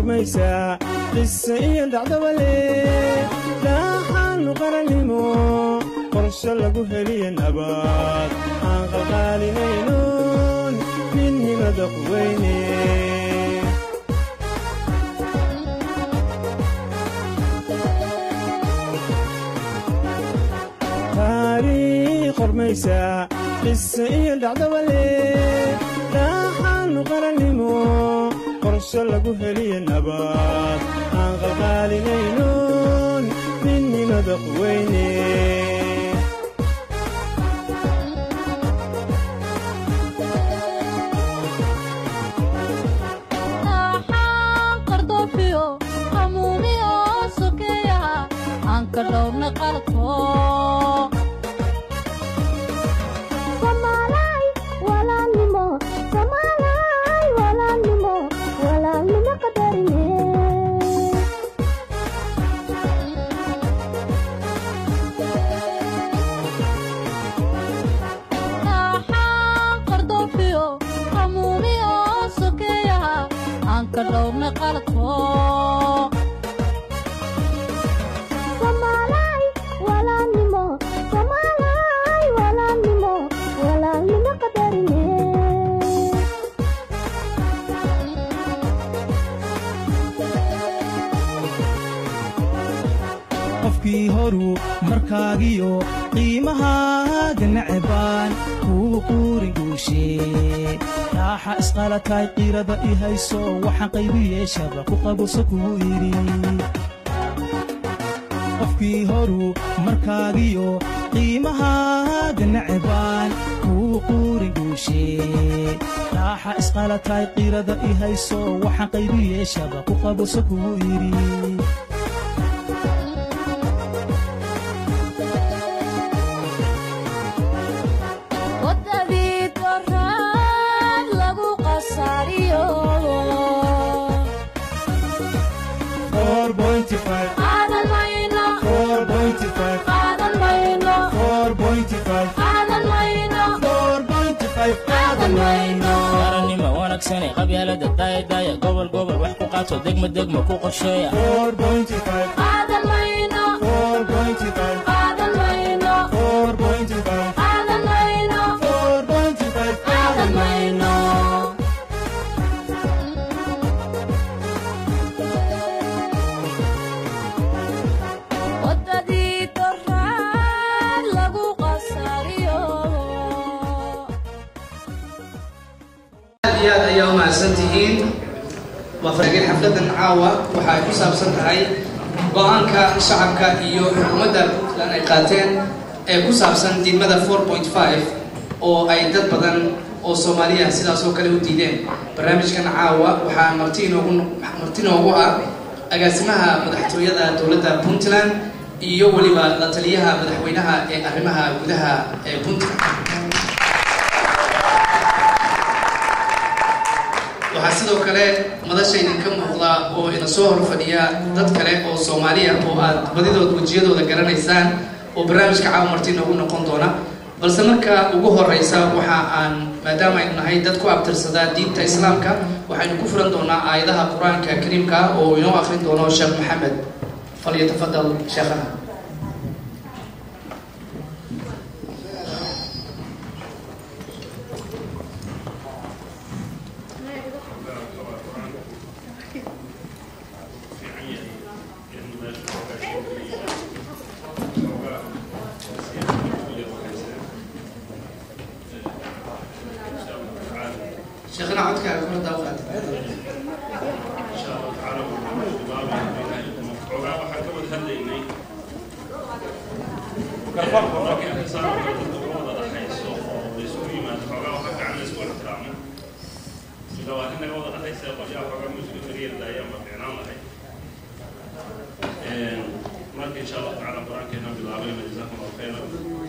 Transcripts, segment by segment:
qormaysaa qise iyo dhacdabale dhaaxaanu qarannimo qorsho lagu heliya nabad aan qalqaalinaynon midnimada quweyne taariikh qormaysaa qise iyo dhacdabale dhaaxaanu qarannimo qorsho lagu heliya nabad aan qalqaalinaynon midnimada quweyne Waxaan qardoofiyo qamuuniyo sokeeyaha aan ka dhowrna qaladko Somalay walaalnimo Somalay walaalnimo walaalnimo qadarine Waxaan qardoofiyo qamuuniyo sokeeyaha aan ka dhowrna qaladko Somalay walaalnimo Somalay walaalnimo walaalnimo qadarine qofkii horuu markaagiyo qiimahaaga nacebaan kuu quuri guushee raaxa isqalataay qiirada i hayso waxaan qaybi yeeshaba ku qabuso kuu idhi qofkii horuu markaagiyo qiimahaaga nacebaan kuu quuri guushee raaxa isqalataay qiirada i hayso waxaan qaybi yeeshaba ku qabuso kuu idhi wadadii doraad lagu qasaariyo qaadan mayno qaadan mayno qaadan mayno qaadan mayno qaranima wanaagsane qabyaalada daayadaaya gobol gobol wax ku qaato degmo degmo ku qorsheeya qaadan mayno qaadan mayno qaadan mayno qaadan mayno wadadii doraad lagu qasaariyo aad iyo aad ayaa u mahadsan tihiin waa farageen xafladan caawa waxa ay ku saabsan tahay go-aanka shacabka iyo xukuumadda puntland ay qaateen ee ku saabsan diidmada 4.5 oo ay dad badan oo soomaaliya sidaas oo kale u diideen barnaamijkan caawa waxaa marti inoogu marti inoogu ah agaasimaha madaxtooyada dowladda puntland iyo weliba la taliyaha madaxweynaha ee arrimaha gudaha ee puntland waxaa sidoo kale madasha idinka muuqda oo ina soo hor fadhiya dad kale oo soomaaliya oo aad badidood wejiyadooda garanaysaan oo barnaamijka caawa marti inoogu noqon doona balse marka ugu horeysa waxa aan maadaama aynu nahay dad ku abtirsadaa diinta islaamka waxaynu ku furan doonaa aayadaha qur-aanka kariimka oo inoo akrin doono sheekh maxamed falyatafadal sheekhana sheekhana codkaaga kula daawqaata marka insha allahu tacaala qur-aankeena bilaabayna jazakum allahu khayran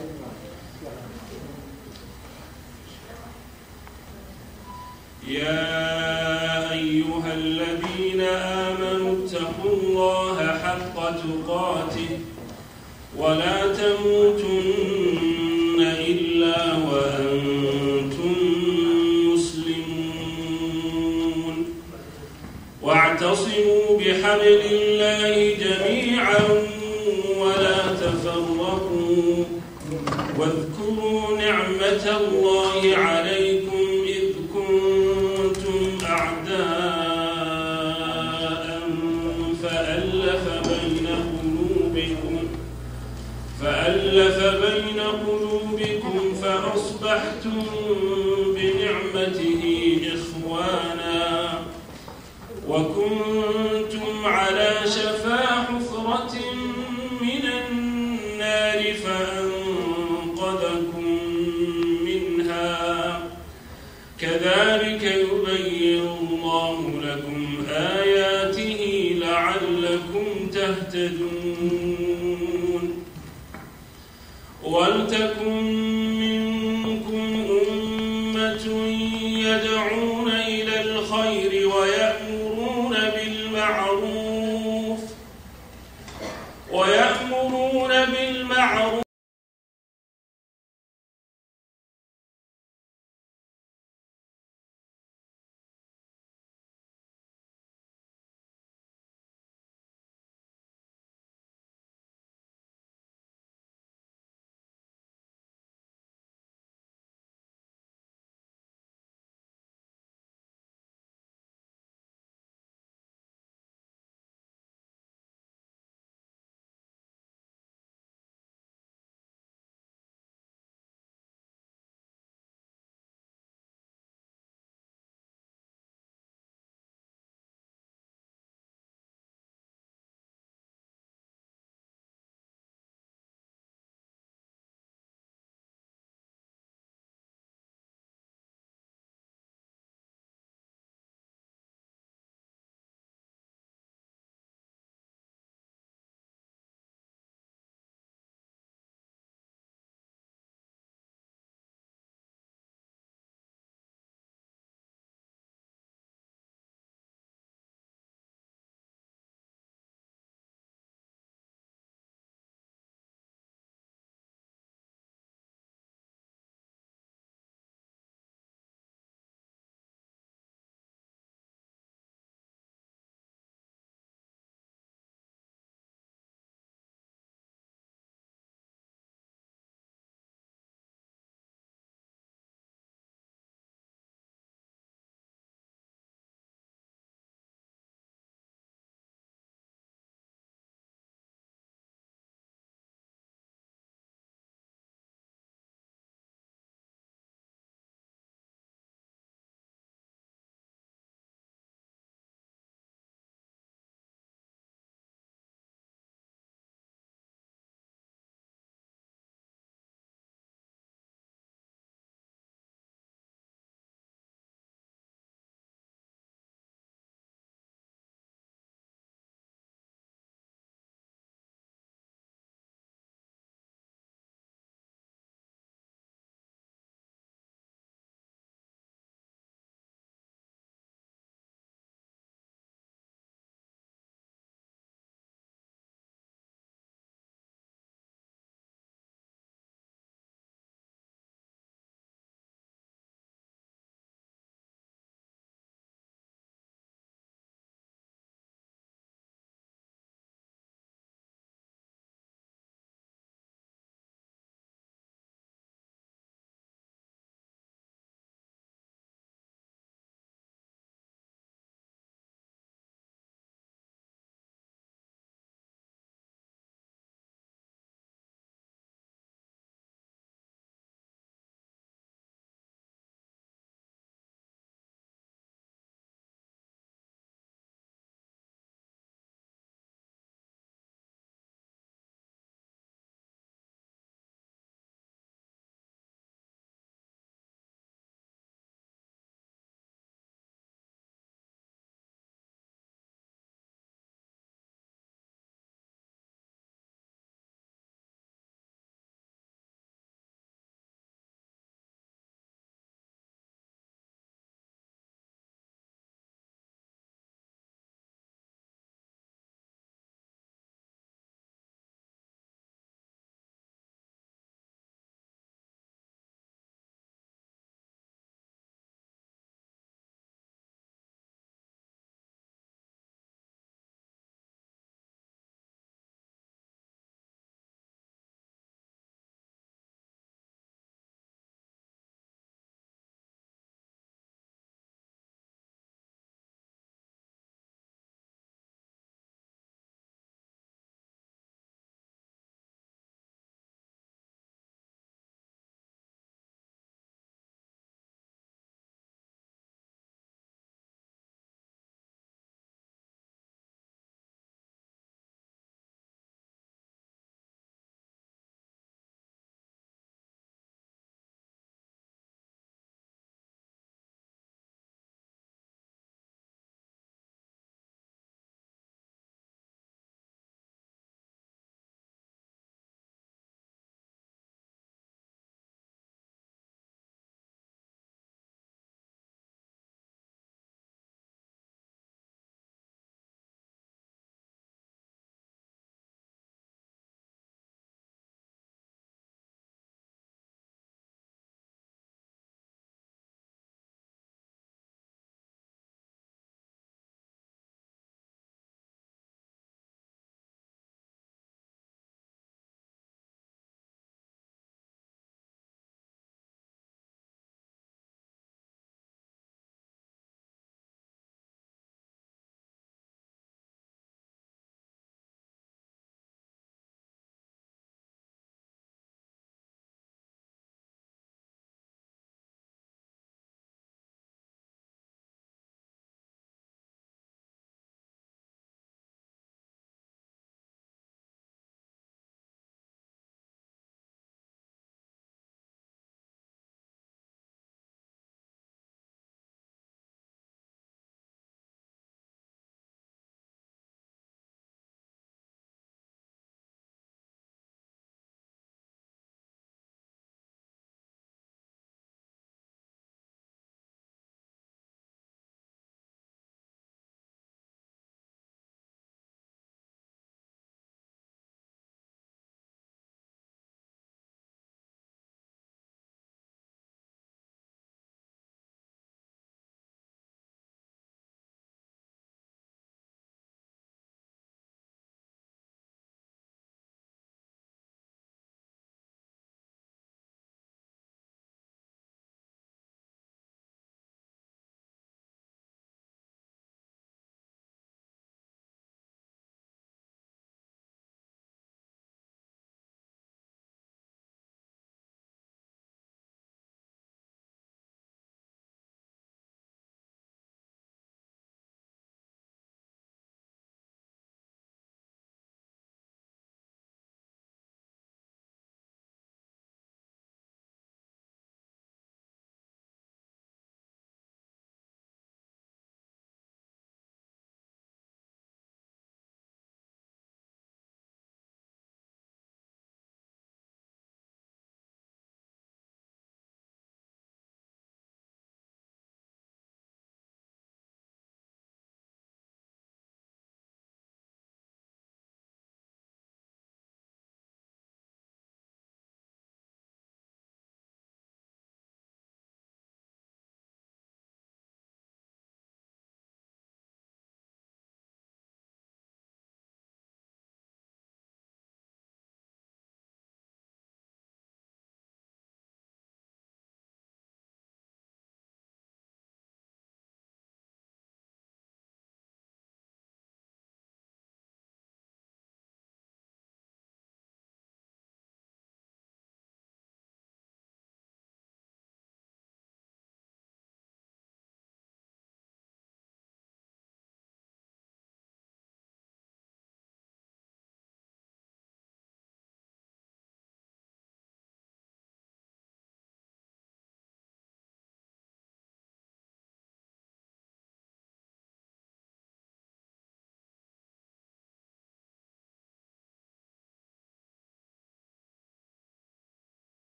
يا أيها الذين آمنوا اتقوا الله حق تقاته ولا تموتن إلا وأنتم مسلمون واعتصموا لحبل الله جميعا ولا تفرقوا واذكروا نعمة الله عليكم إذ كنتم أعداء فألف بين قلوبكم فألف بين قلوبكم فأصبحتم بنعمته إخوانا وكنتم على شفا حفرة من النار فأنقذكم منها كذلك يبين الله لكم آياته لعلكم تهتدون ولتكن منكم أمة يدعون إلى الخير ويأمرون بالمعروف ويأمرون بالمعروف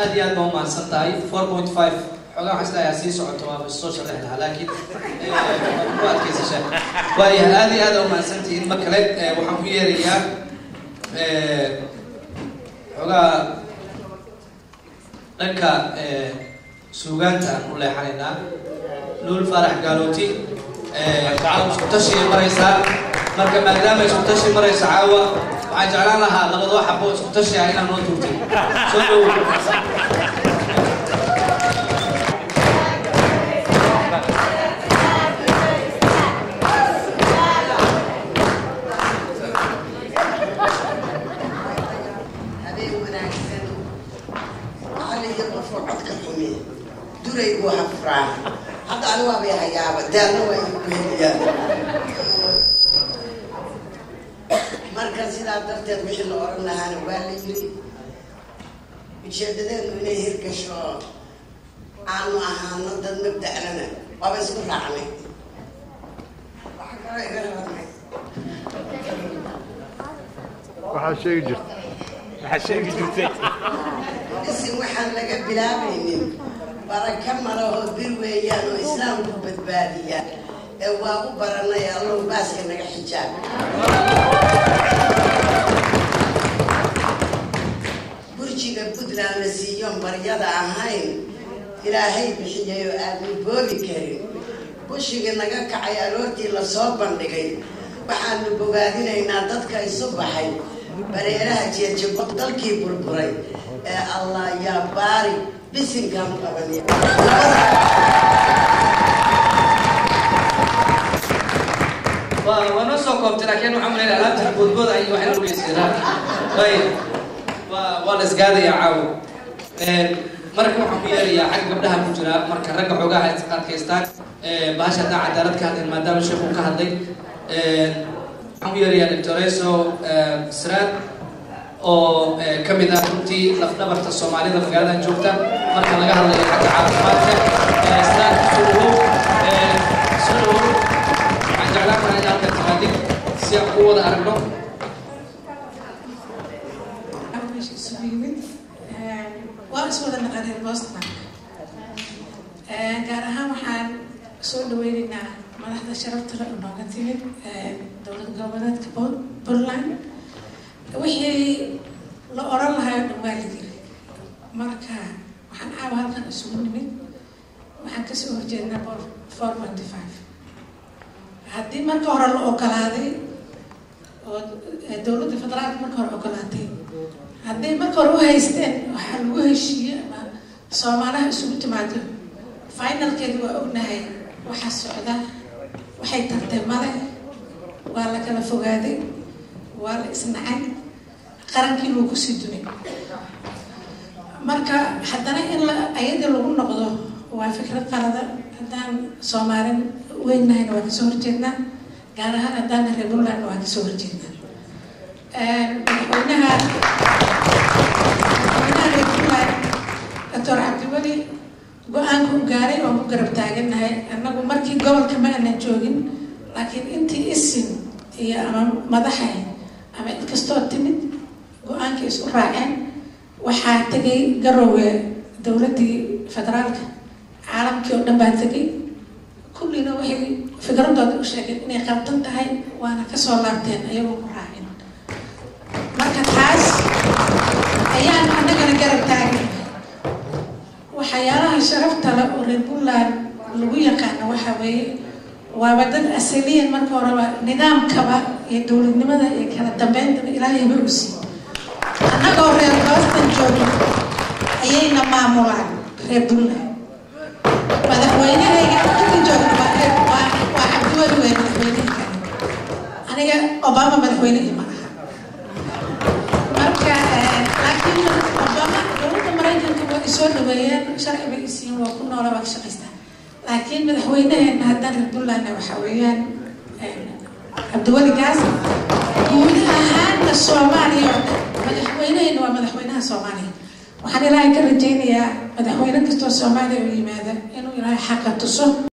aad iyo aad baa umahadsan tahay four point five xoogaa waxaa isleeyahay sii socoto waaba soo sharaxi lahaa laakiin eh, waad ku adkaysashaa waaya aad iyo aad aa umahadsan tihiin mar kale eh, waxaan ku yeerayaa eh, xoogaa dhanka eh, suugaanta aan u leexanaynaa luul faarax gaalooti eh, caawa isku tashi maraysaa marka maadaama isku tashi maraysa caawa waxaan jeclaan lahaa labadoo xabo isku tashi ah inaan noo tuurtay soo dhowow habeen wanaagsan caliga qofoo codka xumi duraygu hafraa hadda ani waabay hayaaba daalna waa igu beeliyaan marka sidaa darteed wixii la oran lahaana waa la yiri ujeedadeenu inay hirgasho aanu ahaano dad mabda'lana waaba isku raacnay waxa kaloo iga rabnay waxaa sheegi jirta waxaa sheegi jirtay isin waxaan laga bilaabaynin baraka malahoo bir weeyaan oo islaamku badbaadiya ee waa u baranay allow baaska naga xijaab burjiga puntland la siiyoon baryada ahayn ilaahay bixiyay oo aadnu boobi karin bushiga naga kacay aroortii lasoo bandhigay waxaanu bogaadinaynaa dadka isu baxay bareeraha jeejabo dalkii burburay ee allah yaa baari bisinkaan qabanay waa waa noo soo koobtay laakiin waxaan leeyahay alaabta boodbooda ay waxay la dhugaysiinaa ayib waa waa la isgaadayaa caawo Een, marka waxaan ku yeerayaa xagga gabdhaha ku jira marka ragga xoogaha is adkaystaan Ee, bahasha haddaan cadaalad ka hadlin maadaama sheekhu ka hadlay Een, waxaan ku yeerayaa doctoreso sraad oo ee, ka mid ah runtii lafdhabarta soomaalida magaaladan joogta marka laga hadlayo xagga caafimaadka Ee, sraad soo dhawow Ee, soo dhawow waxaan jeclaan lahaa in halkan timaadid si aan ku wada aragno meesha isugu yimid waan is wada naqaneen boston gaar ahaan waxaan soo dhaweyneynaa madaxda sharafta le nooga timid dowlad goboleedka Pun- puntland wixii la oran lahaa oo dhan waa la yiri marka waxaan caawa halkan isugu nimid waxaan kasoo horjeednaa four ponty five haddii marka hore la ogolaaday oo dowladda federaalka marka hore ogolaatay hadday marka hore u haysteen waxaa lagu heshiiyey ama soomaalaha isugu timaado finalkeedu waa ognahay waxaa socda waxay tartay male waa la kala fogaaday waa la isnacay qarankii lagu kusii dumay marka haddana in la ayadii lagu noqdo waa fikrad qalada haddaan soomaalin weynahayna waa kasoo horjeednaa gaar ahaan haddaan reer puntlandna waa kasoo horjeednaa madaxweynaha madaxweynaha reer puntland doctor cabdiweli go-aanka u gaaray oo ku garab taagannahay annagu markii gobolka ma aanan joogin laakiin intii isin iyo ama madaxay ama cid kastoo timid go-aankii isku raaceen waxaa tegay garowga dowladdii federaalka caalamkii oo dhan baa tegay kullina waxay fikradooda u sheegeen inay qabtan tahay waana kasoo laabteen ayagoo ku raacin marka taas ayaan annagana garab taagay waxyaalaha sharafta le oo reer puntland lagu yaqaano waxa weeye waaba dad asaliyan marka horeba nidaamkaba iyo dowladnimada iyo kala dambeyntaa ilaahayba u siiy annagoo reer boston joogin ayayna maamulaan reer puntland madaxweynahayga inta joogna waa reer waa waa cabdiweli wey madaxweynahayga aniga obama madaxweyne ima aha marka laakiin obama dowladda maraykanka waa isoo dhaweeyeen sharci bay isiin waa ku noola waa ka shaqaystaa laakiin madaxweynaheena haddaan reer puntlandna waxaa weeyaan cabdiweli gaas guud ahaanna soomaaliya oo dhan madaxweynaheena waa madaxweynaha soomaaliya waxaan ilaahay ka rajaynayaa madaxweyne kastoo soomaaliya u yimaada inuu ilaahay xaqa tuso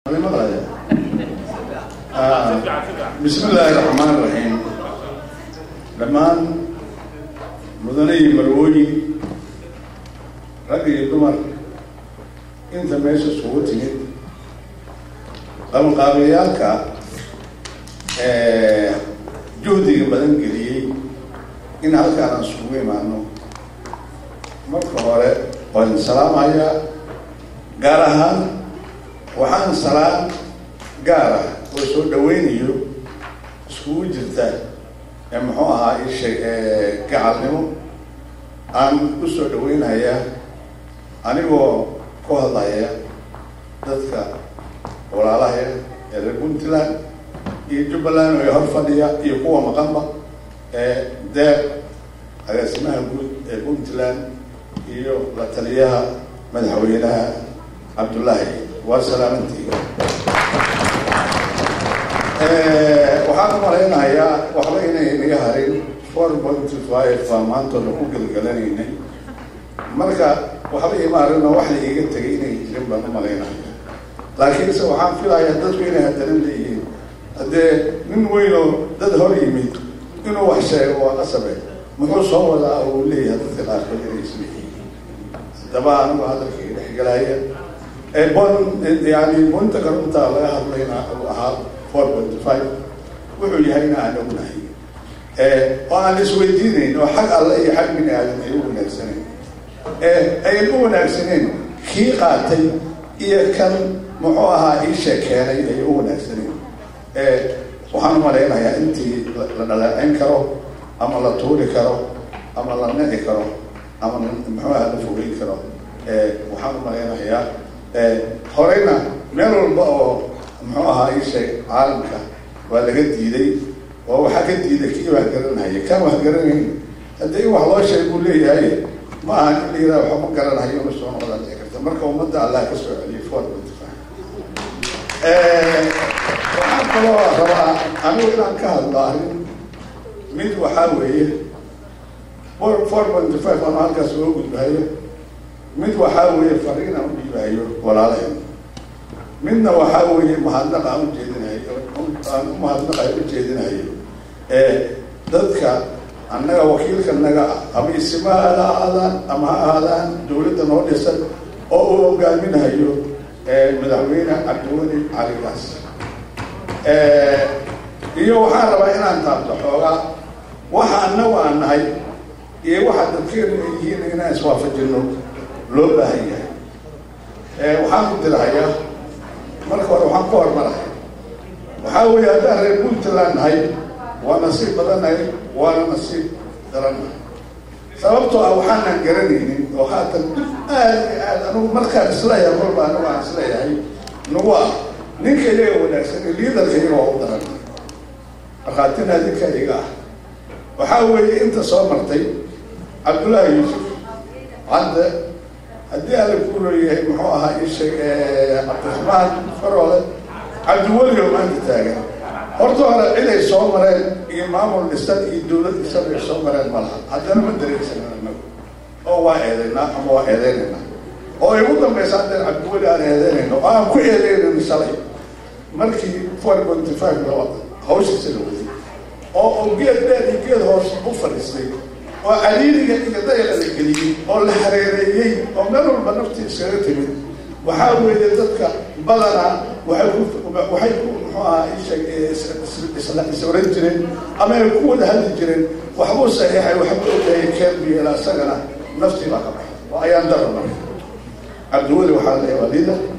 بسم الله الرحمن الرحيم dhammaan mudanihii marwooyin rag iyo dumar inta meesha isugu timid qabanqaabayaalka juhdiga badan geliyey in halkaan aan isugu imaano marka hore waan salaamayaa gaar ahaan waxaan salaam gaar ah oo soo dhaweynayo iskugu jirta ee muxuu ahaa ishe gacalnimo aan u soo dhaweynayaa anigoo ku hadlaya dadka walaalahaya ee reer puntland iyo jubbaland oo hor fadhiya iyo kuwa maqanba ee deeq agaasimaha guud ee puntland iyo la taliyaha madaxweynaha cabdullaahi waa salaamantiiga waxaan u malaynayaa waxba inay naga harin four point five baa maantooda ku gelgalanaynay marka waxba ima arino wax la iiga tegay inay jirin baan u malaynaya laakiinse waxaan filayaa dadku inay hadaran leeyihiin haddee nin weynoo dad hor yimid inuu wax sheego waa qasabe muxuu soo wadaa uu leeyahay dadka qaarkood inay isleeyihiin haddaba anigu hadalkii dhexgelaya bon yani bunta karunta laga hadlayna uu ahaa four point five wuxuu yahayna aan ognahay oo aan isweydiinayn oo xag alle iyo xag bini aadam ay u wanaagsaneen ayan u wanaagsaneen kii qaatay iyo kan muxuu ahaa iisha keenay ay u wanaagsaneen waxaan u malaynayaa intii la dhaleeceyn karo ama la tuuri karo ama la nici karo ama muxuu aha la fogeyn karo waxaan u malaynayaa horeyna meel walba oo muxuu ahaa iisheeg caalamka waa laga diiday oo waxaa ka diiday kii wax garanaya kan wax garanayn haddii in wax loo sheeg buu leeyahay ma aha in la yiraha waxba ma garanayo una soo noqdaan dhici karta marka ummadda allah ka soo celiyay four point five waxaan kaloo rabaa anigu inaan ka hadlo arrin mid waxaa weeye four point five aan halkaas uga gudbayo mid waxaa weeye fariin aan u dhiibayo walaalaheen midna waxaa weeye mahadnaq aan ujeedinayo aan umahadnaq aan ujeedinayo dadka annaga wakiilka naga ah ama isima ha ahaadaan ama ha ahaadaan dawladda noo dhisan oo uu hogaaminayo madaxweyne cabdiweli caligaas iyo waxaan rabaa inaan taabto xoogaa waxa annagu aan nahay iyo waxa dadkeenu ay yihiin inaan iswaafajino loo baahan yahay waxaan ku dirahayaa marka hore waxaan ku hormarahay waxaa weeye haddaan reer puntland nahay waa nasiib badannahay waana nasiib darannahay sababtoo ah waxaanan garanaynin oo haatan aad iyo aad anugu markaan isleeyahay marba anigu aan isleeyahay nagu ah ninka iyaga wanaagsan liidarka iyaga waa u daran markhaatina ninka iga ah waxaa weeye inta soo martay cabdullaahi yuusuf cadde haddii alla ku leeyahay muxuu ahaa isheeg cabdiraxmaan faroole cabdiweli oo maanta taagan horta hore ciday soo mareen iyo maamul dhisan iyo dawlad dhisan ay soo mareen ma laha haddana ma dareegsanan anagu oo waa eedaynaa ama waa eedeynaynaa oo ay ugu dambaysa haddeen cabdiweli aan eedeynayno oo aan ku eedeynayno shalay markii four point five la wada hawshiisa la waday oo oo geed dheer iyo geed hoos u fadhiistay oo caliiliga iyo dayala la geliyey oo la hareereeyey oo meel walba naftii iskaga timid waxaa weeye dadka badanaa waxay ku waxay ku muxuu ahaa isheeg is oran jireen ama ay ku wada hadli jireen waxbuu saxiixay waxbuu ogayay keelbiyeela isagana naftii baa ka baxay oo ayaan daro marka cabdiweli waxaa leeyahay waa liida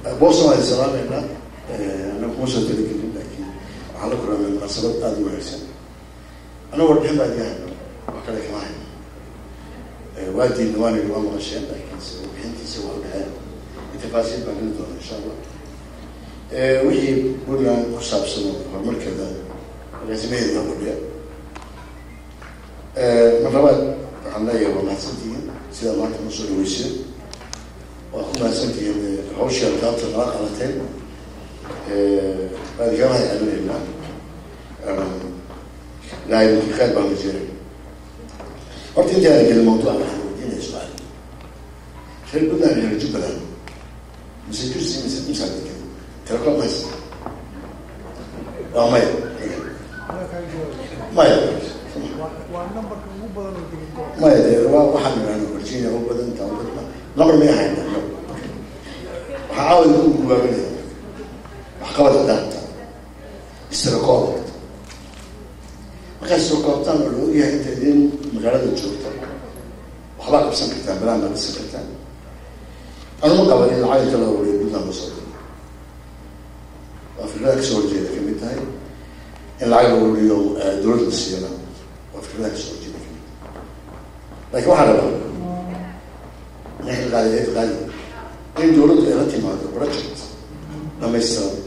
boston waa salaameynaa anaga kuma soo tali karin laakiin waxaan la kulanay munaasabad aada u wanaagsan anaga warbixin baa diyahay wax kale kama hayn waa diidna waana waa maqasheen laakiinse warbixintiisa waa dhexeen tafaasiil baan geli doona insha allah wixii puntland ku saabsan horumarkeeda agaasimaheeda fadhiya mar labaad waxaan leeyahay waa mahadsantihiin sidaa maanta noo soo dhaweyseen waa ku mahadsantihiin hawshii alkaabta nala qalateen waan iga mahad celinaynaa ilaahay mulkikaad baan la jeeray horta intaana gelin mawduuca waxaan weydiinaya su-aal reer puntland iyo reer jubbaland mise kursi mise imsaa degan telecom haysa waa maya maya maya de waa waxaan idhahna virginia u badan intaa u badan number may ahayn waxaa caaway ku gubaabanaya waxqabad hadaanta israkoob markaad soo koobtaan oo la ogyahay inta idin magaalada joogta waxbaa qabsan kartaan balaan baa dhisan kartaan anuma qaban in lacag inta la wariyo puntland lasoo diro waa fikrada kasoo horjeeda kamid tahay in lacag la wariyo dowladda la siiyana waa fikrada kasoo horjeeda kamid laakiin waxaa rabaa ninka qaadi eed qaadi in dowladdu ay la timaado project dhamaystiran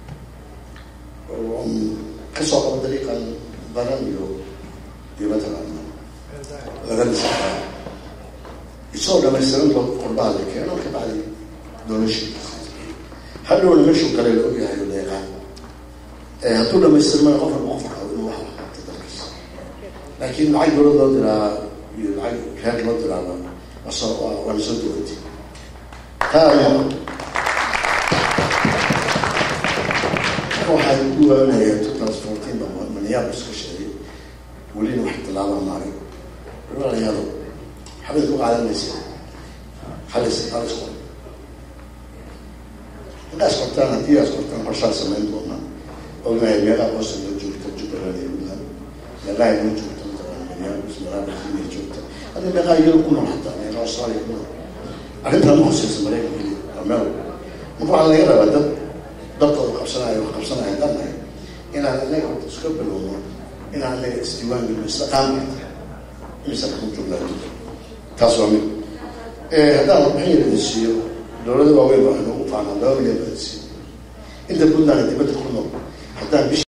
oo kasoo qabo dariiqan baran iyo iyo mataqaana laga dhisaa isagoo dhamaystiran loo qurbaha la keeno ka bacdi doonashin hadhowna meeshuu kale la ogyahay oo la yaqaan hadduu dhamaystirmana qof walba qof rabo inuu wax qabto dalkiisa laakiin lacag dowlad loo diraa iyo lacag reer loo diraaba wasoo waa lasoo dowlatay taa ayaa waxaa ugu waanaya two thousand fourteen ba minneapolis ka sheegay welina wax tallaaba maaray walaalayaalo xabad ku qaadanaysa halis halis qor intaas qortaan haddii aas qortaan qorshaa samayn doona ognahay meelaha boston loo joogta jubbaland iyo puntland meelaha inoo joogta mataqaana minneapolis meelaha virginia joogta hadda meelaha yurub ku nool hataa meelaha australia ku nool arrintan ma hoseysa maraykan keliya waa meel marka waxaa laga rabaa dad dadkooda qabsanaya wax qabsanaya danahay inaan anaga horta iska bilowno inaan anaga isdiiwaan gelino isla qaamata imisa ku joognaa taas waa mid haddaan warbixin yar idin siiyo dowlada waaweyn baa inoogu faanaa laba milyan baa idin siiyo inta puntland dibadda ku nool haddaan bish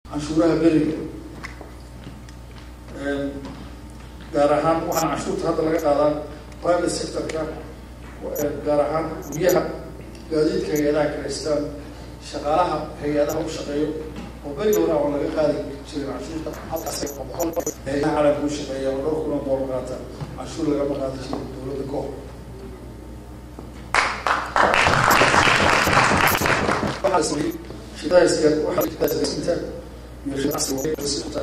canshuuraha beriga gaar ahaan waxaana canshuurta hadda laga qaadaa private sectorka gaar ahaan guryaha gaadiidka hay-adaha kalaystaan shaqaalaha hay-adaha u shaqeeyo oo beriga hore oo laga qaadi jiray canshuurta halkaas oo boqol hay-adaha caalamka u shaqeeya oo dhowr kun oo doolar qaata canshuur lagama qaadi jiray dowladda ka hor waxaa sameeyey shidaaska waxaasinta iyo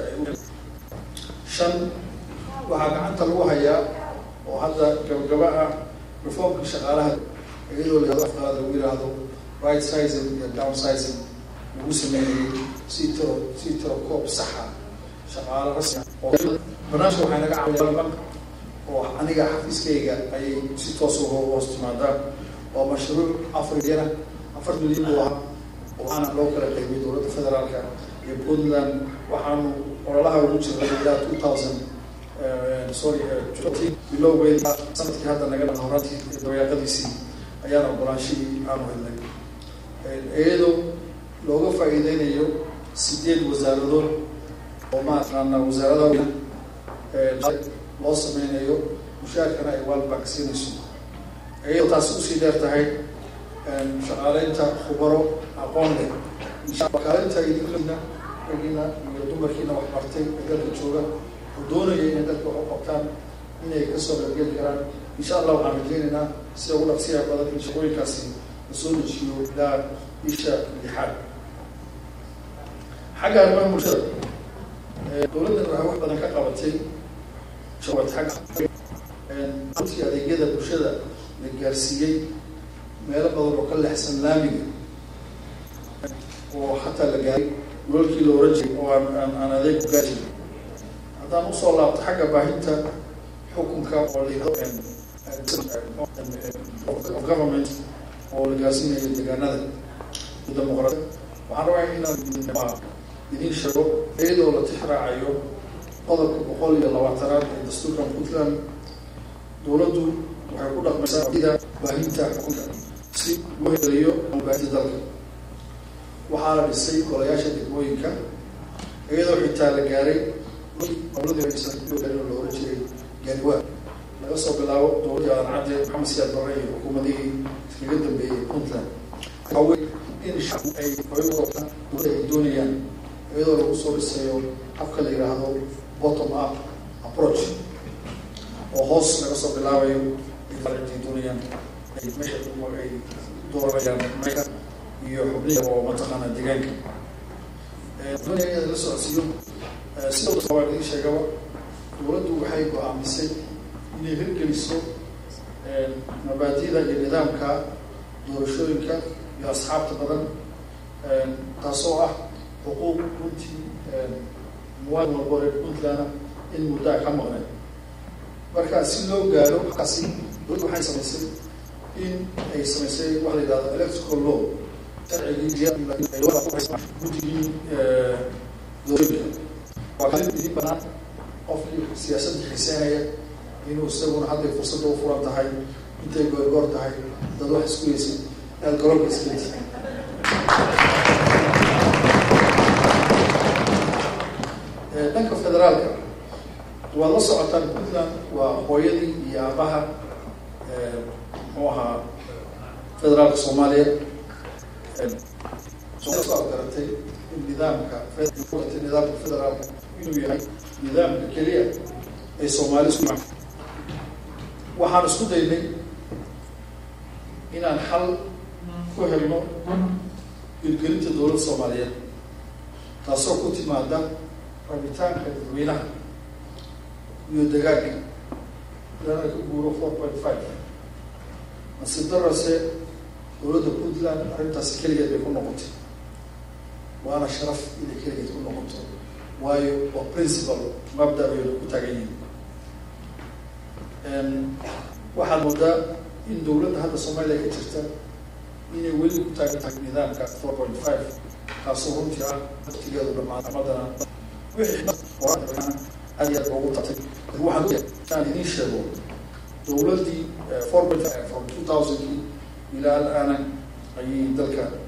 shan waxaa gacanta lagu hayaa oo hadda gabagaba ah reformka shaqaalaha iyadoo la afkaada lagu yidhaahdo right sizing iyo down sizing lagu sameynayay si tiro si tiro koob saxa shaqaalo rasmi oo barnaamijka waxay naga caawiyaa oo aniga xafiiskayga ayay si toos uga hoos timaadaan oo mashruuc afar milyan afar milyan buu ahaa waxaana loo kala qaybiyay dowladda federaalka iyo puntland waxaanu ololaha ugu jirnay ilaa two thousand sorry bilowgeedi sanadkii hadda naga dhan horantii dabayaaqadiisii ayaan ogolaanshihii aanu helnay iyadoo looga faa'iideynayo sideed wasaaradood oo maaqaana wasaaradaha loo sameynayo mushaarkana ay waalbank siinayso iyadoo taasi usii dheer tahay shaqaaleynta khubaro aqoon leh kaalinta idinlina ragina iyo dumarkiina wax bartay ee dalka jooga oo doonaya inay dalka wax u qabtaan inay kasoo qaybgeli karaan insha allah waxaan rajeynaynaa sida ugu dhaqsiyaha badan in shaqooyinkaasi lasoo dejiyo ilaa bisha lixaad xagga arrimaha bulshada dowladdan waxay wax badan ka qabatay runtii adeegyada bulshada la gaarsiiyey meelo badan oo ka lexsan laamiga oo hataa la gaaray golalkii la oran jiray oo aan aan aan adeeg ku gaari jirin haddaan usoo laabto xagga baahinta xukunka oo la yidhahdo of government oo la gaarsiinayo deegaanada dimuqraadi waxaan rabaa inaan idin sheego iyadoo la tixraacayo qodobka boqol iyo labaatanaad ee dastuurka puntland dowladdu waxay ku dhaqmaysaa ida baahinta xukunka si loo helayo baahinta dalka waxaa la dhisay golayaasha degmooyinka iyadoo xitaa la gaaray la oran jiray gaariwaa laga soo bilaabo dowladii aadan cadde maxamed siyaad barre iyo xukuumadihii iskaga dambeeyey puntland waxawey in shacbu ay hoyadooda dowladda ay doonayaan iyadoo lagu soo dhisayo habka la yidhaahdo bottom up approach oo hoos laga soo bilaabayo ay doonayaan ay meesha ay dooranayaan meesha iyo xubnihi oo mataqaana deegaanka doonaya in la socodsiiyo sida waa idin sheegaba dowladdu waxay go-aamisay inay hirgeliso mabaadida iyo nidaamka doorashooyinka iyo asxaabta badan taasoo ah xuquuq runtii muwaadin walbo reer puntland in muddaa ka maqnay marka si loo gaaro kaasi dowladdu waxay samaysay in ay samaysay waxa la yidhahdo electrical law guddigii doorashooyinka waa kalin idin banaan qofkii siyaasadda xiiseynaya inuu isaguna hadday fursadda u furan tahay intay goorgoor tahay dad wax isku heysid aad garoonka iskelisa dhanka federaalka waad la socotaan puntland waa hooyadii iyo aabaha muxuu ahaa federaalka soomaaliya soo garatay in nidaamka nidaamka federaalka inuu yahay nidaamka keliya ay soomaali isku waxaan isku daynay inaan xal ku helno hirgelinta dowladda soomaaliyeed taasoo ku timaada rabitaanka dadweynaha iyo dagaaga ilana ka guuro four point five nasiib darase dowladda puntland arrintaasi keligeed bay ku noqotay waana sharaf inay keligeed ku noqoto waayo waa principal mabda baynu ku taagan yihin waxaad moodaa in dowladda hadda soomaaliya ka jirta inay weli ku taagan tahay nidaamka four point five kaasoo runtii ah waqtigeedu dhamaan amadana wixii aad iyo aad ugu tatay waxaan aan idiin sheego dowladdii four point five from two thousandkii ilaa al-aana ayay dalka